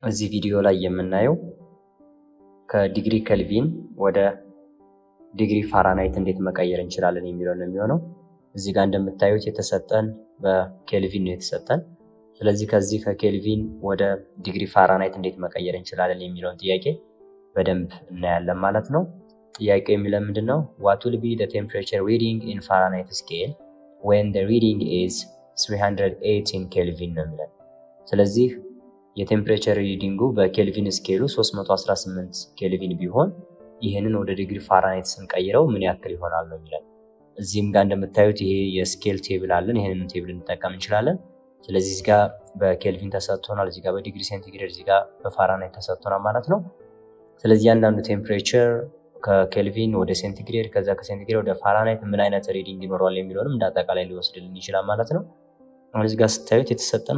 እዚህ ቪዲዮ ላይ የምናየው ከዲግሪ ከልቪን ወደ ዲግሪ ፋራናይት እንዴት መቀየር እንችላለን የሚለው ነው የሚሆነው። እዚህ ጋር እንደምታዩት የተሰጠን በኬልቪን ነው የተሰጠን። ስለዚህ ከዚህ ከኬልቪን ወደ ዲግሪ ፋራናይት እንዴት መቀየር እንችላለን የሚለውን ጥያቄ በደንብ እናያለን ማለት ነው። ጥያቄው የሚለን ምንድን ነው? ዋት ዊል ቢ ዘ ቴምፕሬቸር ሪዲንግ ኢን ፋራናይት ስኬል ዌን ዘ ሪዲንግ ኢዝ 318 ኬልቪን ነው የሚለን። ስለዚህ የቴምፕሬቸር ሪዲንጉ በኬልቪን ስኬሉ 318 ኬልቪን ቢሆን ይህንን ወደ ዲግሪ ፋራናይት ስንቀይረው ምን ያክል ይሆናል ነው የሚለን። እዚህም ጋር እንደምታዩት ይሄ የስኬል ቴብል አለን። ይህንን ቴብል እንጠቀም እንችላለን። ስለዚህ እዚህ ጋር በኬልቪን ተሰጥቶናል፣ እዚህ ጋር በዲግሪ ሴንቲግሬድ፣ እዚህ ጋር በፋራናይት ተሰጥቶናል ማለት ነው። ስለዚህ እያንዳንዱ ቴምፕሬቸር ከኬልቪን ወደ ሴንቲግሬድ ከዛ ከሴንቲግሬድ ወደ ፋራናይት ምን አይነት ሪዲንግ ይኖረዋል የሚለውንም እንደ አጠቃላይ ሊወስድልን ይችላል ማለት ነው። አሁን እዚህ ጋር ስታዩት የተሰጠን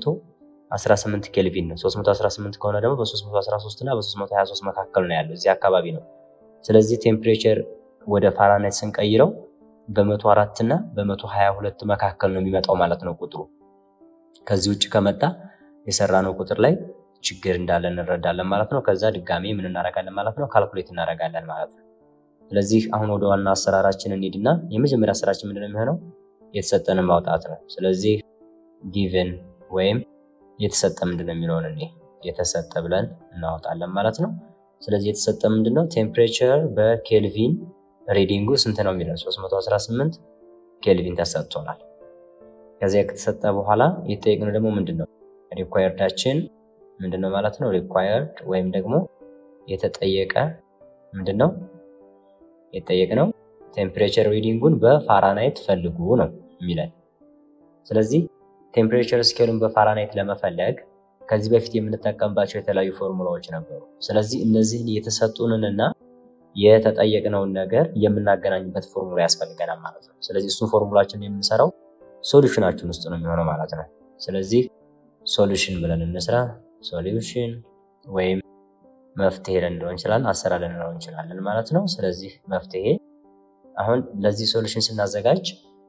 318 ኬልቪን ነው። 318 ከሆነ ደግሞ በ313 እና በ323 መካከል ነው ያለው፣ እዚህ አካባቢ ነው። ስለዚህ ቴምፕሬቸር ወደ ፋራናይት ስንቀይረው በ104 እና በ122 መካከል ነው የሚመጣው ማለት ነው ቁጥሩ። ከዚህ ውጭ ከመጣ የሰራነው ቁጥር ላይ ችግር እንዳለ እንረዳለን ማለት ነው። ከዛ ድጋሜ ምን እናደርጋለን ማለት ነው? ካልኩሌት እናደርጋለን ማለት ነው። ስለዚህ አሁን ወደ ዋና አሰራራችን እንሂድና የመጀመሪያ ስራችን ምንድነው የሚሆነው? የተሰጠንን ማውጣት ነው። ስለዚህ ጊቭን ወይም የተሰጠ ምንድነው የሚለውን እኔ የተሰጠ ብለን እናወጣለን ማለት ነው። ስለዚህ የተሰጠ ምንድነው? ቴምፕሬቸር በኬልቪን ሪዲንጉ ስንት ነው የሚለን 318 ኬልቪን ተሰጥቶናል። ከዚያ ከተሰጠ በኋላ የተጠየቅነው ደግሞ ምንድነው ሪኳየርዳችን ምንድነው ማለት ነው። ሪኳየርድ ወይም ደግሞ የተጠየቀ ምንድነው የተጠየቅነው ቴምፕሬቸር ሪዲንጉን በፋራናይት ፈልጉ ነው የሚለን። ስለዚህ ቴምፕሬቸር ስኬሉን በፋራናይት ለመፈለግ ከዚህ በፊት የምንጠቀምባቸው የተለያዩ ፎርሙላዎች ነበሩ። ስለዚህ እነዚህን የተሰጡንንና የተጠየቅነውን ነገር የምናገናኝበት ፎርሙላ ያስፈልገናል ማለት ነው። ስለዚህ እሱን ፎርሙላችን የምንሰራው ሶሉሽናችን ውስጥ ነው የሚሆነው ማለት ነው። ስለዚህ ሶሉሽን ብለን እንስራ። ሶሉሽን ወይም መፍትሄ ልንለው እንችላለን፣ አሰራር ልንለው እንችላለን ማለት ነው። ስለዚህ መፍትሄ አሁን ለዚህ ሶሉሽን ስናዘጋጅ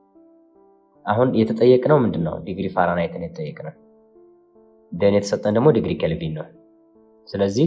አሁን የተጠየቅነው ምንድን ነው? ዲግሪ ፋራናይትን የተጠየቅነው ደን የተሰጠን ደግሞ ዲግሪ ኬልቪን ነው። ስለዚህ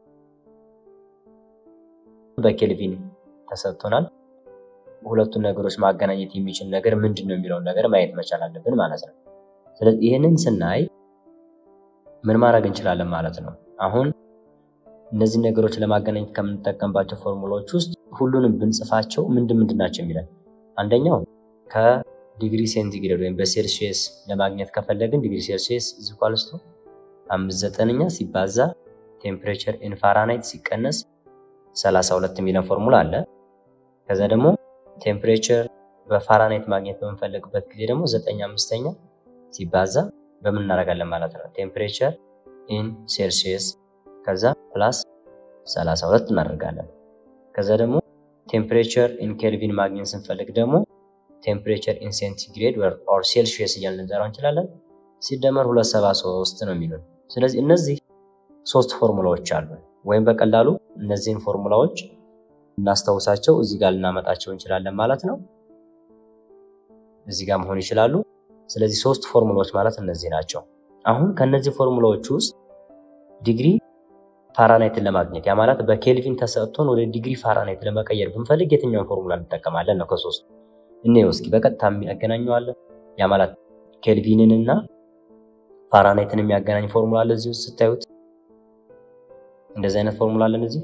በኬልቪን ተሰጥቶናል። ሁለቱን ነገሮች ማገናኘት የሚችል ነገር ምንድን ነው የሚለውን ነገር ማየት መቻል አለብን ማለት ነው። ስለዚህ ይህንን ስናይ ምን ማድረግ እንችላለን ማለት ነው። አሁን እነዚህ ነገሮች ለማገናኘት ከምንጠቀምባቸው ፎርሙላዎች ውስጥ ሁሉንም ብንጽፋቸው ምንድን ምንድን ናቸው የሚለን አንደኛው ከዲግሪ ሴንቲግሬድ ወይም በሴልሺየስ ለማግኘት ከፈለግን ዲግሪ ሴልሺየስ ኢኳልስ ቱ አምስት ዘጠነኛ ሲባዛ ቴምፕሬቸር ኢን ፋራናይት ሲቀነስ 32 የሚለን ፎርሙላ አለ። ከዛ ደግሞ ቴምፕሬቸር በፋራናይት ማግኘት በምንፈልግበት ጊዜ ደግሞ ዘጠኝ አምስተኛ ሲባዛ በምን እናደርጋለን ማለት ነው ቴምፕሬቸር ኢን ሴልሺየስ ከዛ ፕላስ 32 እናደርጋለን። ከዛ ደግሞ ቴምፕሬቸር ኢን ኬልቪን ማግኘት ስንፈልግ ደግሞ ቴምፕሬቸር ኢን ሴንቲግሬድ ኦር ሴልሺየስ እያልን ልንጠራው እንችላለን ሲደመር 273 ነው የሚሉን። ስለዚህ እነዚህ ሶስት ፎርሙላዎች አሉ። ወይም በቀላሉ እነዚህን ፎርሙላዎች እናስታውሳቸው እዚህ ጋር ልናመጣቸው እንችላለን ማለት ነው። እዚህ ጋር መሆን ይችላሉ። ስለዚህ ሶስት ፎርሙላዎች ማለት እነዚህ ናቸው። አሁን ከነዚህ ፎርሙላዎች ውስጥ ዲግሪ ፋራናይትን ለማግኘት ያ ማለት በኬልቪን ተሰጥቶን ወደ ዲግሪ ፋራናይት ለመቀየር ብንፈልግ የትኛውን ፎርሙላ እንጠቀማለን ነው ከሶስቱ። እኔው እስኪ በቀጥታ የሚያገናኘዋለን። ያ ማለት ኬልቪንን እና ፋራናይትን የሚያገናኝ ፎርሙላ አለ እዚህ ውስጥ ስታዩት እንደዚህ አይነት ፎርሙላ አለን እዚህ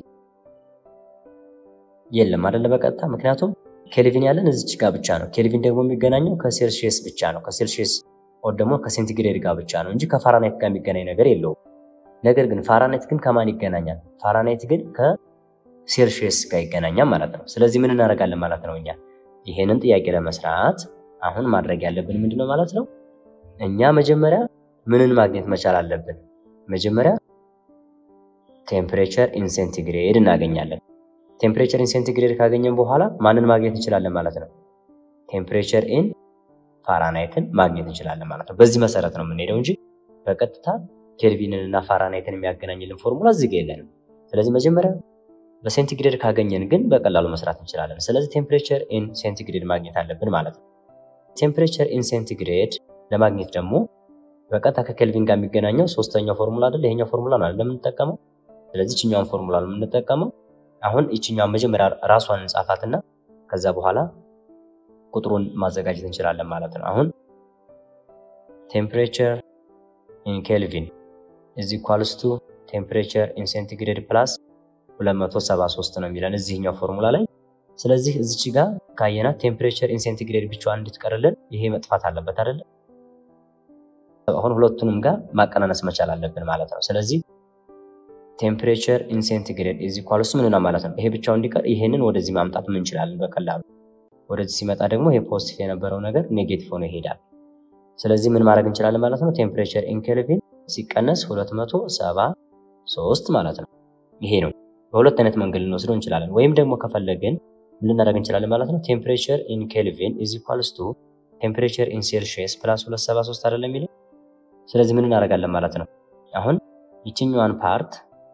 የለም አይደለ? በቀጥታ ምክንያቱም ኬልቪን ያለን እዚች ጋር ብቻ ነው። ኬልቪን ደግሞ የሚገናኘው ከሴልሺየስ ብቻ ነው። ከሴልሺየስ ኦር ደግሞ ከሴንቲግሬድ ጋር ብቻ ነው እንጂ ከፋራናይት ጋር የሚገናኝ ነገር የለውም። ነገር ግን ፋራናይት ግን ከማን ይገናኛል? ፋራናይት ግን ከሴልሺየስ ጋር ይገናኛል ማለት ነው። ስለዚህ ምን እናደርጋለን ማለት ነው? እኛ ይሄንን ጥያቄ ለመስራት አሁን ማድረግ ያለብን ምንድነው ማለት ነው? እኛ መጀመሪያ ምንን ማግኘት መቻል አለብን? መጀመሪያ ቴምፕሬቸር ኢን ሴንቲግሬድ እናገኛለን። ቴምፕሬቸር ኢን ሴንቲግሬድ ካገኘን በኋላ ማንን ማግኘት እንችላለን ማለት ነው? ቴምፕሬቸር ኢን ፋራናይትን ማግኘት እንችላለን ማለት ነው። በዚህ መሰረት ነው የምንሄደው እንጂ በቀጥታ ኬልቪንን እና ፋራናይትን የሚያገናኝልን ፎርሙላ እዚህ ጋ የለንም። ስለዚህ መጀመሪያ በሴንቲግሬድ ካገኘን ግን በቀላሉ መስራት እንችላለን። ስለዚህ ቴምፕሬቸር ኢን ሴንቲግሬድ ማግኘት አለብን ማለት ነው። ቴምፕሬቸር ኢን ሴንቲግሬድ ለማግኘት ደግሞ በቀጥታ ከኬልቪን ጋር የሚገናኘው ሶስተኛው ፎርሙላ አይደል? ይሄኛው ፎርሙላ ነው አይደል የምንጠቀመው። ስለዚህ ይችኛውን ፎርሙላ ነው የምንጠቀመው። አሁን ይችኛውን መጀመሪያ ራሷን እንጻፋትና ከዛ በኋላ ቁጥሩን ማዘጋጀት እንችላለን ማለት ነው። አሁን ቴምፕሬቸር ኢን ኬልቪን ኢዝ ኢኳልስ ቱ ቴምፕሬቸር ኢን ሴንቲግሬድ ፕላስ 273 ነው የሚለን እዚህኛው ፎርሙላ ላይ። ስለዚህ እዚች ጋር ካየናት ቴምፕሬቸር ኢን ሴንቲግሬድ ብቻዋን እንድትቀርልን ይሄ መጥፋት አለበት አይደለ? አሁን ሁለቱንም ጋር ማቀናነስ መቻል አለብን ማለት ነው። ስለዚህ ቴምፕሬቸር ኢን ሴንቲግሬድ ኢዝ ኢኳልስ ምን ነው ማለት ነው። ይሄ ብቻው እንዲቀር ይሄንን ወደዚህ ማምጣት እንችላለን በቀላሉ። ወደዚህ ሲመጣ ደግሞ ይሄ ፖዚቲቭ የነበረው ነገር ኔጌቲቭ ሆኖ ይሄዳል። ስለዚህ ምን ማድረግ እንችላለን ማለት ነው። ቴምፕሬቸር ኢን ኬልቪን ሲቀነስ 273 ማለት ነው። ይሄ ነው። በሁለት አይነት መንገድ ልንወስደው እንችላለን። ወይም ደግሞ ከፈለግን ምን ልናደርግ እንችላለን ማለት ነው። ቴምፕሬቸር ኢን ኬልቪን ኢዝ ኢኳልስ ቱ ቴምፕሬቸር ኢን ሴልሺየስ ፕላስ 273 አይደለም የሚለው። ስለዚህ ምን እናደርጋለን ማለት ነው። አሁን ይችኛዋን ፓርት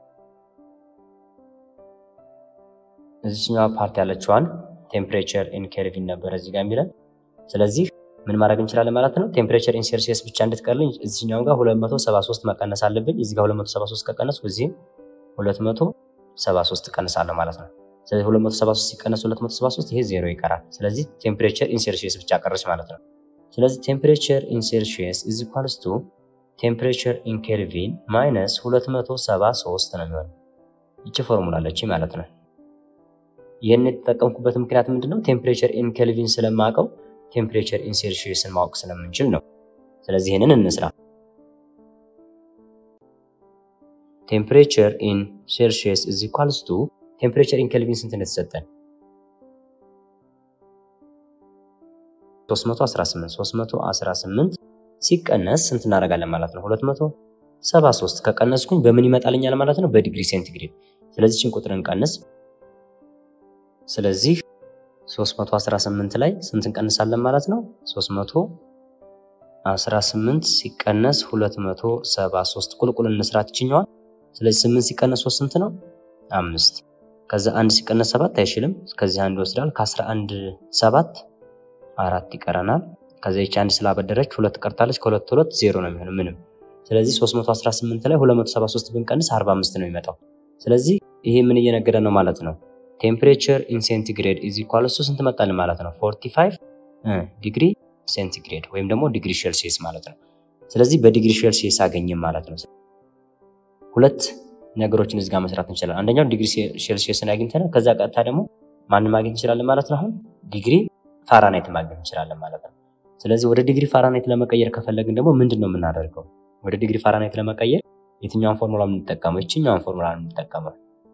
እዚችኛዋ ፓርት ያለችዋን ቴምፕሬቸር ኢን ኬልቪን ነበረ እዚህ ጋር የሚለን። ስለዚህ ምን ማድረግ እንችላለን ማለት ነው። ቴምፕሬቸር ኢን ሴልሺየስ ብቻ እንድትቀርልኝ እዚህኛው ጋር 273 መቀነስ አለብኝ። እዚህ ጋር 273 ከቀነስኩ እዚህም 273 እቀንሳለሁ ማለት ነው። ስለዚህ 273 ሲቀነስ 273 ይሄ ዜሮ ይቀራል። ስለዚህ ቴምፕሬቸር ኢን ሴልሺየስ ብቻ ቀረች ማለት ነው። ስለዚህ ቴምፕሬቸር ኢን ሴልሺየስ ኢዝ ኢኳልስ ቱ ቴምፕሬቸር ኢን ኬልቪን ማይነስ 273 ነው የሚሆነው። ይቺ ፎርሙላ አለች ማለት ነው። ይህን የተጠቀምኩበት ምክንያት ምንድነው? ቴምፕሬቸር ኢን ኬልቪን ስለማውቀው ቴምፕሬቸር ኢን ሴልሺየስን ማወቅ ስለምንችል ነው። ስለዚህ ይህንን እንስራ። ቴምፕሬቸር ኢን ሴልሺየስ ኢዝ ኢኳልስ ቱ ቴምፕሬቸር ኢን ኬልቪን ስንት ነው የተሰጠን? 318 318 ሲቀነስ ስንት እናደርጋለን ማለት ነው? 273 ከቀነስኩኝ በምን ይመጣልኛል ማለት ነው? በዲግሪ ሴንቲግሬድ። ስለዚህ ችን ቁጥር እንቀንስ። ስለዚህ 318 ላይ ስንት እንቀንሳለን ማለት ነው? 318 ሲቀነስ 273 ቁልቁል እንስራት ይችኛዋል። ስለዚህ 8 ሲቀነስ 3 ስንት ነው? አምስት ከዛ አንድ ሲቀነስ ሰባት አይችልም። ከዚህ አንድ ይወስዳል። ከ11 ሰባት አራት ይቀረናል። ከዛ ይቺ አንድ ስላበደረች ሁለት ቀርታለች። ከሁለት ሁለት ዜሮ ነው የሚሆነው ምንም። ስለዚህ 318 ላይ 273 ብንቀንስ 45 ነው የሚመጣው። ስለዚህ ይሄ ምን እየነገረ ነው ማለት ነው? ቴምፕሬቸር ኢን ሴንቲግሬድ ኢዝ ኢኳልስ ቱ ስንት መጣልን ማለት ነው? 45 ዲግሪ ሴንቲግሬድ ወይም ደግሞ ዲግሪ ሴልሲየስ ማለት ነው። ስለዚህ በዲግሪ ሴልሲየስ አገኘም ማለት ነው። ሁለት ነገሮችን እዚህ ጋር መስራት እንችላለን። አንደኛው ዲግሪ ሴልሲየስን አግኝተናል። ከዛ ቀጥታ ደግሞ ማንን ማግኘት እንችላለን ማለት ነው? አሁን ዲግሪ ፋራናይት ማግኘት እንችላለን ማለት ነው። ስለዚህ ወደ ዲግሪ ፋራናይት ለመቀየር ከፈለግን ደግሞ ምንድን ነው የምናደርገው? ወደ ዲግሪ ፋራናይት ለመቀየር የትኛውን ፎርሙላ የምንጠቀመው? ይችኛውን ፎርሙላ የምንጠቀመው።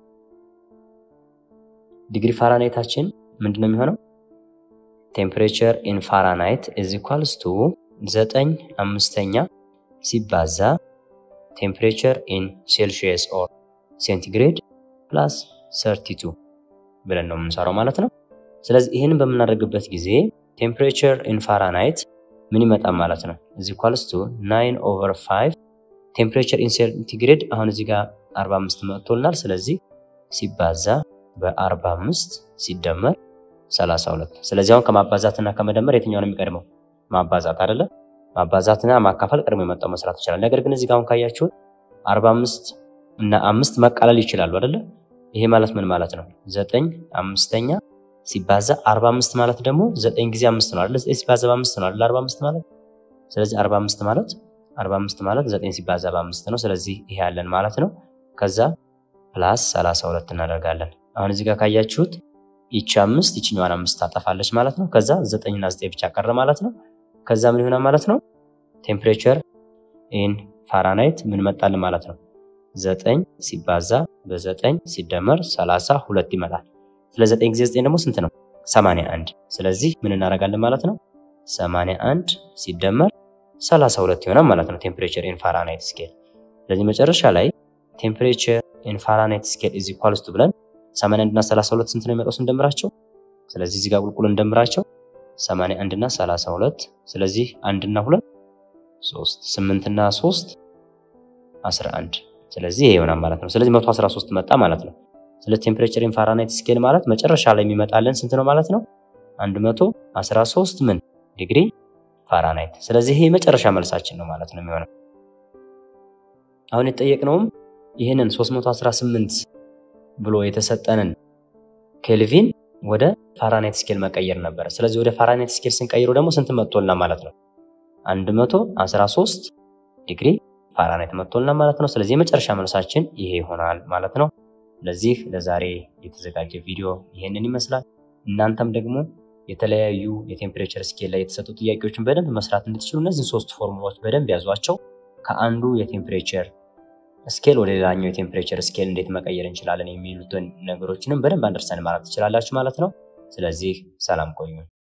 ዲግሪ ፋራናይታችን ምንድን ነው የሚሆነው? ቴምፕሬቸር ኢን ፋራናይት ኢዝ ኢኳልስ ቱ ዘጠኝ አምስተኛ ሲባዛ ቴምፕሬቸር ኢን ሴልሺየስ ኦር ሴንቲግሬድ ፕላስ 32 ብለን ነው የምንሰራው ማለት ነው። ስለዚህ ይህንን በምናደርግበት ጊዜ ቴምፕሬቸር ኢን ፋራናይት ምን ይመጣል ማለት ነው? እዚ ኳልስ ቱ 9 ኦቨር 5 ቴምፕሬቸር ኢን ሴንቲግሬድ አሁን እዚህ ጋር 45 መጥቶልናል። ስለዚህ ሲባዛ በ45 ሲደመር 32። ስለዚህ አሁን ከማባዛትና ከመደመር የትኛው ነው የሚቀድመው? ማባዛት አይደለ? ማባዛትና ማካፈል ቀድሞ የመጣው መስራት ይችላል። ነገር ግን እዚህ ጋር አሁን ካያችሁት 45 እና አምስት መቃለል ይችላሉ አይደለ? ይሄ ማለት ምን ማለት ነው? ዘጠኝ አምስተኛ ሲባዛ 45 ማለት ደግሞ ዘጠኝ ጊዜ አምስት ነው አይደለ? ዘጠኝ ሲባዛ በአምስት ነው አይደለ? 45 ማለት ስለዚህ 45 ማለት 45 ማለት ዘጠኝ ሲባዛ በአምስት ነው። ስለዚህ ይሄ ያለን ማለት ነው። ከዛ ፕላስ 32 እናደርጋለን። አሁን እዚህ ጋር ካያችሁት ይቺ አምስት ይችኛዋን አምስት ታጠፋለች ማለት ነው። ከዛ ዘጠኝና ዘጠኝ ብቻ ቀረ ማለት ነው። ከዛ ምን ይሆናል ማለት ነው? ቴምፕሬቸር ኢን ፋራናይት ምን መጣልን ማለት ነው? ዘጠኝ ሲባዛ በዘጠኝ ሲደመር ሰላሳ ሁለት ይመጣል። ስለ ዘጠኝ ጊዜ ዘጠኝ ደግሞ ስንት ነው? ሰማንያ አንድ ስለዚህ ምን እናደርጋለን ማለት ነው? ሰማንያ አንድ ሲደመር ሰላሳ ሁለት ይሆናል ማለት ነው ቴምፕሬቸር ኢን ፋራናይት ስኬል። ስለዚህ መጨረሻ ላይ ቴምፕሬቸር ኢን ፋራናይት ስኬል ኢዝ ኢኳልስ ቱ ብለን 81 እና 32 ስንት ነው የሚመጣው ስንደምራቸው? ስለዚህ እዚህ ጋር ቁልቁል እንደምራቸው 81 እና 32 ስለዚህ 1 እና 2 3 8 እና 3 11 ስለዚህ ይሄ ይሆናል ማለት ነው። ስለዚህ 113 መጣ ማለት ነው። ስለ ቴምፕሬቸር ኢን ፋራናይት ስኬል ማለት መጨረሻ ላይ የሚመጣልን ስንት ነው ማለት ነው? 113 ምን ዲግሪ ፋራናይት። ስለዚህ ይሄ የመጨረሻ መልሳችን ነው ማለት ነው የሚሆነው። አሁን የተጠየቅነውም ይህንን 318 ብሎ የተሰጠንን ኬልቪን ወደ ፋራናይት ስኬል መቀየር ነበረ። ስለዚህ ወደ ፋራናይት ስኬል ስንቀይሩ ደግሞ ስንት መጥቶልና ማለት ነው? 113 ዲግሪ ፋራናይት መጥቶልና ማለት ነው። ስለዚህ የመጨረሻ መልሳችን ይሄ ይሆናል ማለት ነው። ለዚህ ለዛሬ የተዘጋጀ ቪዲዮ ይሄንን ይመስላል። እናንተም ደግሞ የተለያዩ የቴምፕሬቸር ስኬል ላይ የተሰጡ ጥያቄዎችን በደንብ መስራት እንድትችሉ እነዚህን ሶስት ፎርሙላዎች በደንብ ያዟቸው። ከአንዱ የቴምፕሬቸር ስኬል ወደ ሌላኛው የቴምፕሬቸር ስኬል እንዴት መቀየር እንችላለን የሚሉትን ነገሮችንም በደንብ አንደርሰን ማለት ትችላላችሁ ማለት ነው። ስለዚህ ሰላም ቆዩ።